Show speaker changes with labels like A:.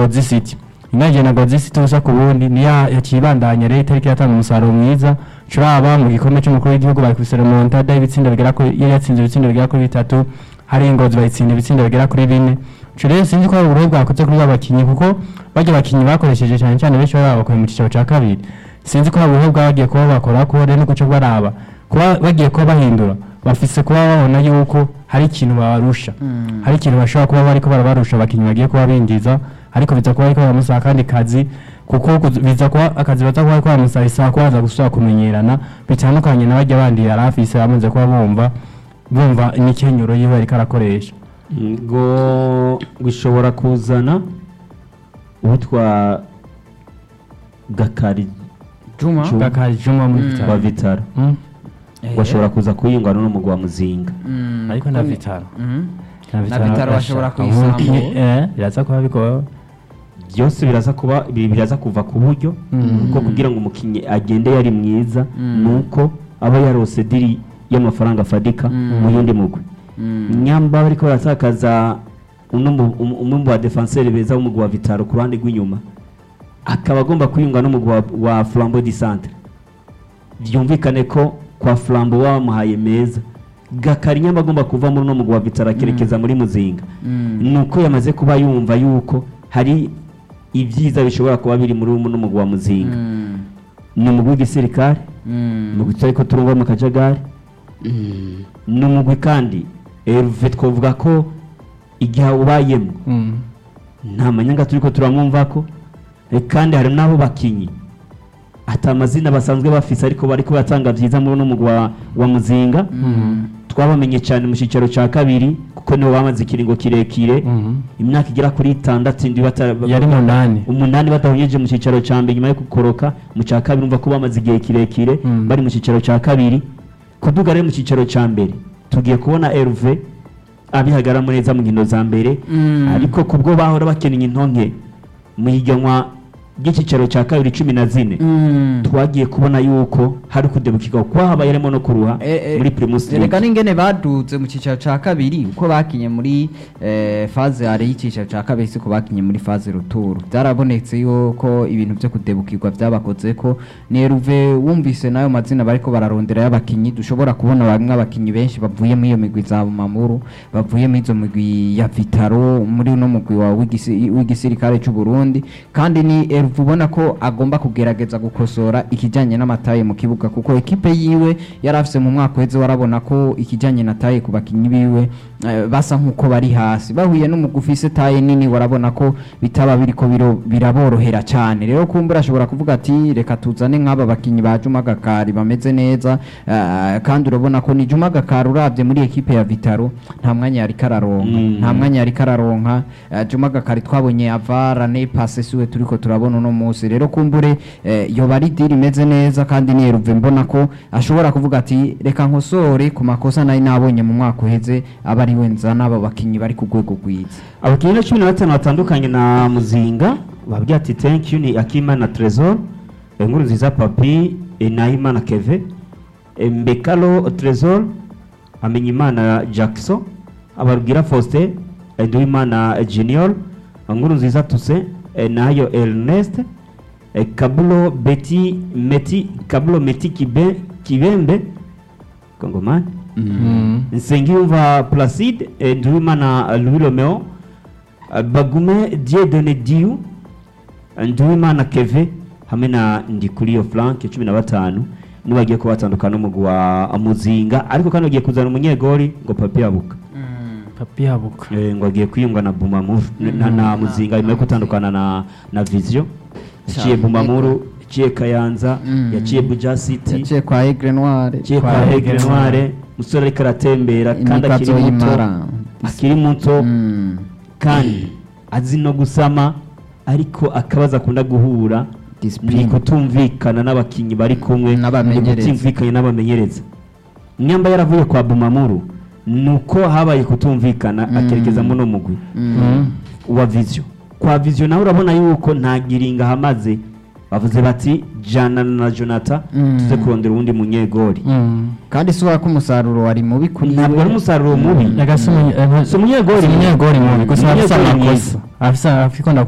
A: Gozi City inganje na Gozi City ubusa ku bundi niyo yakibandanya rero itariki yatanga umusaruro mwiza curaba mu gikombe cy'umukuru w'igihugu bakubise remontada y'ibitsinda bigera kuri yari yatsinze ibitsinda bigera kuri bitatu hari ingozi bayitsinda ibitsinda bigera kuri bine ico rero sinzi ko ari uburohe bwakoze kuri ba bakinyi kuko barya bakinyi bakoresheje cyane cyane benshi bari babakuye mu cicaro ca kabiri sinzi ko hari uburohe bwagiye kuba bakora ko rero no guca baraba kuba bagiye kuba bahindura bafise kuba babona yuko hari ikintu babarusha hari ikintu bashobora kuba bariko barabarusha abakinyi bagiye kuba binjiza ariko biza kuba ariko baramusaba akandi kazi kuko kuz- biza kuba akazi baza kuba ariko baramusaba isaba kuba baza gusubira kumenyerana bitandukanye na barya bandi yari afise bamaze kuba bumva bumva imikenyero yiwe ariko arakoresha
B: ngo bishobora kuzana uwitwa gakari
C: juma
B: Juma.
A: gakari juma muri
C: Mm.
A: vitaro
B: wa vitaro
A: Mm.
B: bashobora kuza kuyingwana n'umugwa wa muzinga
C: Mm,
A: ariko na
C: kuko ni-
A: vitaro
C: Mhm.
A: na
C: Vitaro bashobora
A: bashaka
C: kuyisamba.
A: umukinyi- eh biraza kuba bigoye
B: byose biraza kuba bi- biraza kuva ku buryo
A: Mm.
B: kuko kugira ngo umukinnyi agende yari mwiza
C: Mm.
B: ni uko aba yarose diri y'amafaranga afadika
C: Mm.
B: mu yundi mugwi
C: Mm.
B: nyamba bariko baratakaza uno mu- um- umwe mu badefenseri beza w'umugwi wa vitaro ku ruhande rw'inyuma akaba agomba kwiyunga n'umugwi wa, wa flambo di centre byumvikane ko kwa flambo bamuhaye meza gakari nyamba agomba kuva muri uno mugwi wa vitaro akerekeza muri muzinga
C: Mm.
B: nuko yamaze kuba yumva yuko hari ibyiza bishobora kuba biri muri uno mugwi wa muzinga
C: Mm.
B: ni umugwi w'igisirikare
C: Mm.
B: umugwi tutari ko turumva mu kajagari ni umugwi kandi eruve twavuga ko igihe ubayemo
A: Mm.
B: nta manyanga turi ko turamwumva ko eh, kandi hari n'abo bakinyi ati amazina basanzwe bafise ariko bariko batanga byiza muri uno mugwi wa, wa muzinga
C: Mm.
B: twabamenye cyane mu cyicaro cya kabiri kuko nibo bamaze ikiringo kirekire
A: Mhm.
B: imyaka igera kuri itandatu indi bata-
A: yari munani
B: umunani badahunyeje mu cyicaro cya mbere nyuma yo gukoroka mu cya kabiri umva ko bamaze igihe kirekire
A: Mm.
B: bari mu cyicaro cya kabiri kuduga rero mu cyicaro cya mbere tugiye kubona Herve abihagaramo neza mu nkino za mbere
C: Mm.
B: ariko kubwo bahora bakeneye intonke mu higanwa ry'icyicaro cya kabiri cumi na zine
C: Mm.
B: twagiye kubona yuko hari kudebukirwa kuko habaye harimo no kuruha
C: Eh, eh,
B: muri primus
C: Erega
B: League.
C: n'ingene baduze mu cyicaro ca kabiri uko bakinye muri eh, faze yari y'icyicaro ca kabiri siko bakinye muri faze ruturu byarabonetse yuko ibintu byo kudebukirwa byabakoze ko neruve wumvise nayo mazina bariko bararondera y'abakinyi dushobora kubona bamwe abakinyi benshi bavuye muri iyo migwi za mamuru bavuye muri izo migwi ya vitaro muri uno mugwi wa w'igisi- w'igisirikare cy'u Burundi kandi ni Eruve ubona ko agomba kugerageza gukosora ikijyanye n'amataye mu kibuga kuko ekipe yiwe yari afise mu mwaka uheze warabona ko ikijyanye na taye ku bakinyi biwe eh, basa nk'uko bari hasi bahuye n'umugwi ufise taye nini warabona ko bitaba biriko biro- biraborohera cyane rero kumbura ashobora kuvuga ati reka tuzane nk'aba bakinyi ba Juma Gakari bameze neza eh, kandi urabona ko ni Juma Gakari urabye muri ekipe ya Vitaro nta mwanya yari kararonka
B: Mm.
C: nta mwanya yari kararonka eh, Juma Gakari twabonye avara ne passe siwe turiko turabona uno munsi rero kumbure eh, yoba ari diri imeze neza kandi niyeruve mbona ko ashobora kuvuga ati reka nkosore ku makosa nari nabonye mu mwaka uheze aba ari we nzana aba bakinyi bari ku rwego rwiza
B: abakinnyi na cumi na batanu batandukanye na muzinga babwira ati thank you ni akimana tresor inkuru nziza papi eh, nahimana keve eh, mbekalo tresor amenyimana jackson ababwira faustin eh, nduwimana junior inkuru nziza tuse eh, nayo ernest eh, kabulo beti meti kabulo meti kibe kibembe kongomani
A: Mm.
B: nsengiyumva placide eh, nduwimana louis romeo eh, bagume diedone diu eh, nduwimana keve hamwe na ndikuriyo frank cumi na batanu nibo bagiye kuba batandukana n'umugwi wa muzinga ariko kandi bagiye kuzana umunyegori ngo papi yabuka
A: papi yabuka
B: eh, ngo agiye kwiyunga na bumamuru na, na muzinga nyuma yo gutandukana na, na vision yaciye
C: Cyane.
B: bumamuru yaciye kayanza
C: Mm.
B: yaciye buja city
C: yaciye kwa Aigle Noire
B: yaciye
A: Kwa
B: kwa
A: Aigle
B: Aigle Noire musore ariko aratembera kandi
C: imikazo
B: akiri muto
C: y'imara
B: akiri muto
C: Mm.
B: kandi azi no gusama ariko akabazo akunda guhura
C: Discipline.
B: ni kutumvikana n'abakinnyi bari kumwe ni
C: N'abamenyereza.
B: kutumvikana n'abamenyereza nyamba yaravuye kwa bumamuru ni uko habaye kutumvikana
C: Mm.
B: akerekezamo no mugwi
C: Mm.
B: wa vision kwa vision nawe urabona yuko nta giringa hamaze bavuze bati jana na jonathan
C: Mm.
B: tuze kurondera uwundi munyegori
A: Mm.
C: kandi si ko umusaruro wari mubi kuri
B: ntabwo ari umusaruro mubi
A: Yaga si umunye- eh,
B: si umunyegori
A: si umunyegori mubi gusa afise
B: Umunyegori
A: amakosa afise afise